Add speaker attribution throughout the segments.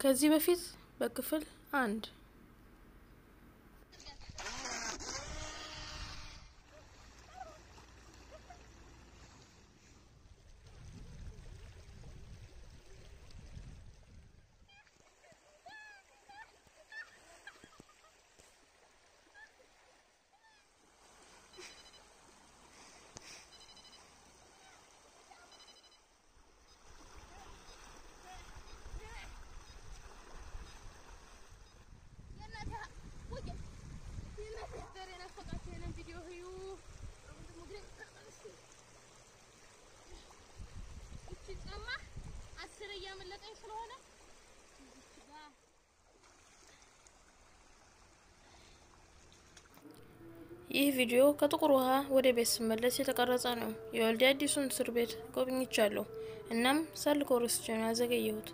Speaker 1: ከዚህ በፊት በክፍል አንድ
Speaker 2: እያመለጠኝ ስለሆነ
Speaker 1: ይህ ቪዲዮ ከጥቁር ውሃ ወደ ቤት ስመለስ የተቀረጸ ነው። የወልዲያ አዲሱን እስር ቤት ጎብኝቻለሁ። እናም ሳልኮ ረስቼ ነው ያዘገየሁት።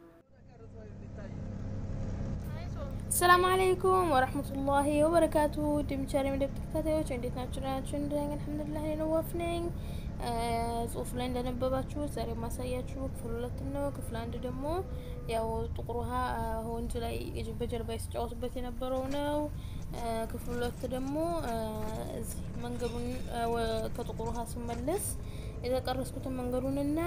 Speaker 1: ሰላም አለይኩም ወረህመቱላሂ ወበረካቱ። ድምቻሪ መደብ ተከታታዮች እንዴት ናችሁ? ናችሁ? እንደኛ አልሐምዱሊላህ እኔ ነዋፍ ነኝ። ጽሁፍ ላይ እንደነበባችሁት ዛሬ ማሳያችሁ ክፍል ሁለት ነው። ክፍል አንድ ደግሞ ያው ጥቁር ውሃ ወንዝ ላይ በጀልባ ሲጫወቱበት የነበረው ነው። ክፍል ሁለት ደግሞ እዚህ መንገዱን ከጥቁር ውሃ ስመለስ የተቀረስኩትን መንገዱንና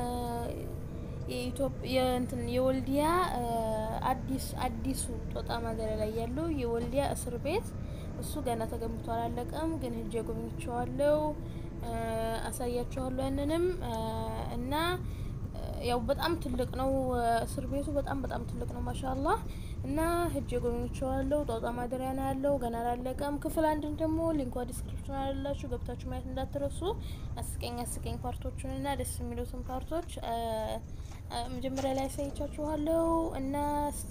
Speaker 1: የኢትዮጵያ እንትን የወልዲያ አዲስ አዲሱ ጦጣ ማደሪያ ላይ ያለው የወልዲያ እስር ቤት እሱ ገና ተገንብቶ አላለቀም፣ ግን ሂጄ ጎብኝቼዋለሁ፣ አሳያችኋለሁ ያንንም እና ያው በጣም ትልቅ ነው እስር ቤቱ በጣም በጣም ትልቅ ነው ማሻአላህ እና ሂጄ ጎብኝቼዋለሁ። ጦጣ ማደሪያ ነው ያለው፣ ገና አላለቀም። ክፍል አንድን ደግሞ ሊንኳ ዲስክሪፕሽን አላላችሁ ገብታችሁ ማየት እንዳትረሱ። አስቀኝ አስቀኝ ፓርቶቹን እና ደስ የሚሉትን ፓርቶች መጀመሪያ ላይ አሳይቻችኋለሁ እና እስቲ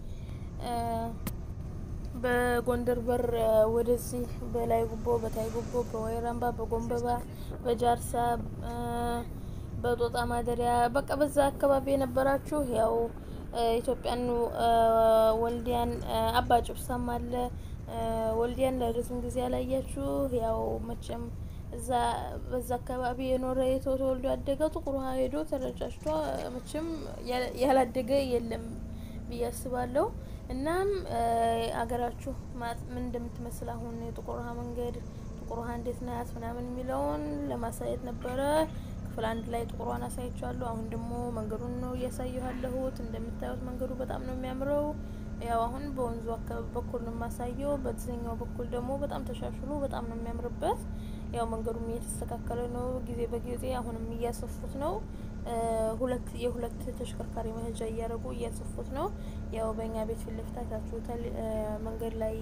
Speaker 1: በጎንደር በር ወደዚህ በላይ ጉቦ፣ በታይ ጉቦ፣ በወይራምባ፣ በጎንበባ፣ በጃርሳ፣ በጦጣ ማደሪያ በቃ በዛ አካባቢ የነበራችሁ ያው ኢትዮጵያን ወልዲያን አባ ጭብሳም አለ ወልዲያን ለረጅም ጊዜ ያላያችሁ ያው መቼም እዛ በዛ አካባቢ የኖረ የተው ተወልዶ ያደገ ጥቁር ውሃ ሄዶ ተረጫጭቶ መቼም ያላደገ የለም ብዬ አስባለሁ። እናም አገራችሁ ምን እንደምትመስል አሁን የጥቁር ውሃ መንገድ ጥቁር ውሃ እንዴት ናት ምናምን የሚለውን ለማሳየት ነበረ። ክፍል አንድ ላይ ጥቁር ውሃን አሳይቻለሁ። አሁን ደግሞ መንገዱን ነው እያሳየሁ ያለሁት። እንደምታዩት መንገዱ በጣም ነው የሚያምረው። ያው አሁን በወንዙ አካባቢ በኩል ነው የማሳየው። በዚህኛው በኩል ደግሞ በጣም ተሻሽሎ በጣም ነው የሚያምርበት። ያው መንገዱም እየተስተካከለ ነው ጊዜ በጊዜ አሁንም እያሰፉት ነው። ሁለት የሁለት ተሽከርካሪ መሄጃ እያደረጉ እያሰፉት ነው። ያው በእኛ ቤት ፊት ለፊት አይታችሁታል። መንገድ ላይ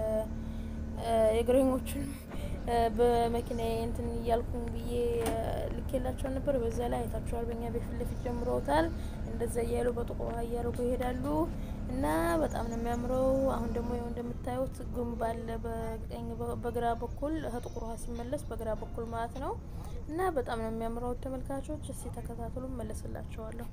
Speaker 1: የእግረኞቹን በመኪና እንትን እያልኩኝ ብዬ ልኬላቸው ነበር። በዛ ላይ አይታችኋል። በእኛ ቤት ፊት ለፊት ጀምረውታል። እንደዛ እያሉ በጥቁር ውሃ እያደረጉ ይሄዳሉ እና በጣም ነው የሚያምረው። አሁን ደግሞ ይኸው እንደምታዩት ግንብ አለ በቀኝ በግራ በኩል ከጥቁር ውሃ ሲመለስ በግራ በኩል ማለት ነው እና በጣም ነው የሚያምረው። ተመልካቾች እስቲ ተከታተሉ፣ መለስላቸዋለሁ።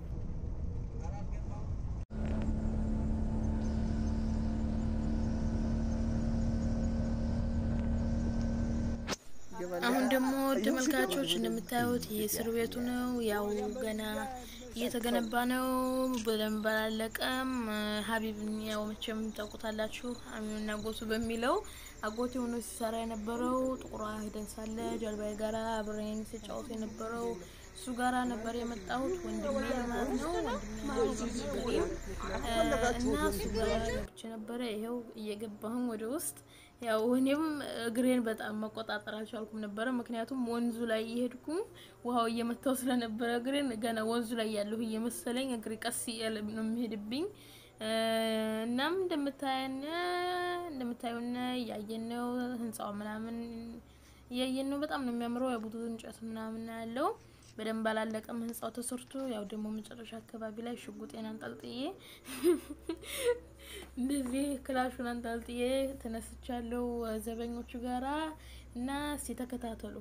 Speaker 1: አሁን ደግሞ ተመልካቾች እንደምታዩት ይህ እስር ቤቱ ነው። ያው ገና እየተገነባ ነው፣ በደንብ አላለቀም። ሀቢብን ያው መቼም ታውቁታላችሁ፣ አሚኑና አጎቱ በሚለው አጎቴ ሆኖ ሲሰራ የነበረው ጥቁሯ ሂደን ሳለ ጀልባዬ ጋራ አብሬን ሲጫወቱ የነበረው እሱ ጋራ ነበር የመጣሁት ወንድሜ ማለት ነው። ወንድሜ እና እሱ ጋራ ገብቼ ነበረ። ይኸው እየገባሁም ወደ ውስጥ ያው እኔም እግሬን በጣም መቆጣጠር አልቻልኩም ነበረ። ምክንያቱም ወንዙ ላይ እየሄድኩ ውሃው እየመታው ስለነበረ እግሬን ገና ወንዙ ላይ ያለሁ እየመሰለኝ እግሬ ቀስ እያለ ነው የሚሄድብኝ። እናም እንደምታየን እንደምታዩን እያየን ነው ህንጻው ምናምን እያየን ነው። በጣም ነው የሚያምረው። የቡቱ እንጨት ምናምን ያለው በደንብ አላለቀም ህንጻው ተሰርቶ። ያው ደግሞ መጨረሻ አካባቢ ላይ ሽጉጤን አንጠልጥዬ እንደዚህ ክላሹን አንጠልጥዬ ተነስቻለሁ ዘበኞቹ ጋራ እና እስቲ ተከታተሉ።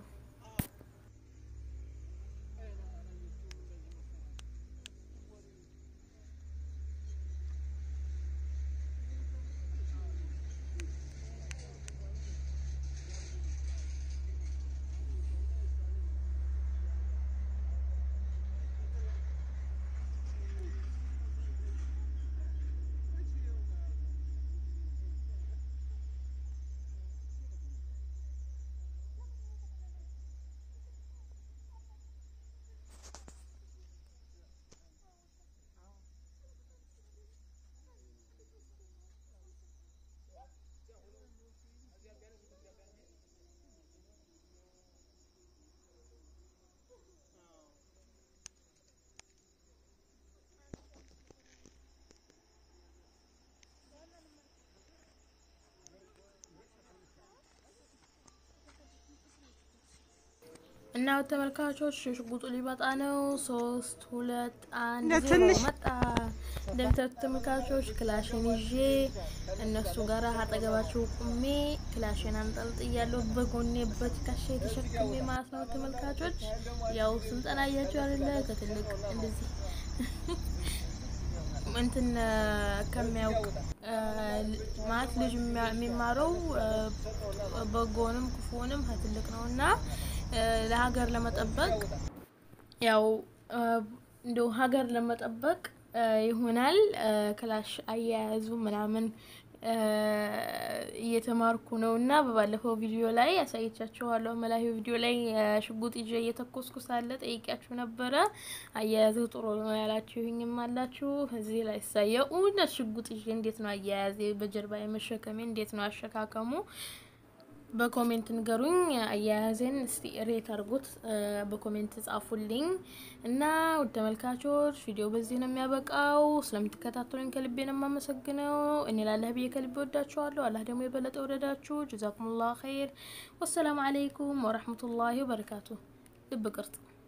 Speaker 1: ተመልካቾች ሽጉጡ ሊመጣ ነው። ሶስት ሁለት አንድ ዜሮ
Speaker 3: ለትንሽ-
Speaker 1: መጣ። እንደምታዩት ተመልካቾች ክላሽን ይዤ እነሱ ጋር አጠገባቸው ቁሜ ክላሽን አንጠልጥያለሁ በጎኔ በትከሻ የተሸክሜ ማለት ነው። ተመልካቾች ያው ስልጠና እያቸው አይደለ ከትልቅ እንደዚህ እንትን ከሚያውቅ ማለት ልጅ የሚማረው በጎንም ክፉንም ከትልቅ ነው እና ለሀገር ለመጠበቅ ያው እንደው ሀገር ለመጠበቅ ይሆናል ክላሽ አያያዙ ምናምን እየተማርኩ ነው እና በባለፈው ቪዲዮ ላይ ያሳየቻችኋለሁ። መላሂው ቪዲዮ ላይ ሽጉጥ ይዤ እየተኮስኩ ሳለ ጠይቂያችሁ ነበረ። አያያዙ ጥሩ ነው ያላችሁኝም አላችሁ። እዚህ ላይ ሳየው እውነት ሽጉጥ ይዤ እንዴት ነው አያያዜ፣ በጀርባ የመሸከሜ እንዴት ነው አሸካከሙ? በኮሜንት ንገሩኝ። አያያዜን እስቲ ሬት አድርጉት፣ በኮሜንት ጻፉልኝ እና ውድ ተመልካቾች ቪዲዮ በዚህ ነው የሚያበቃው። ስለምትከታተሉኝ ከልቤ ነው የማመሰግነው። እኔ ላለህ ብዬ ከልቤ ወዳችኋለሁ። አላህ ደግሞ የበለጠ ወደዳችሁ። ጀዛኩሙላህ ኸይር። ወሰላሙ አለይኩም ወረህመቱላሂ ወበረካቱ። ልብ ቅርጽ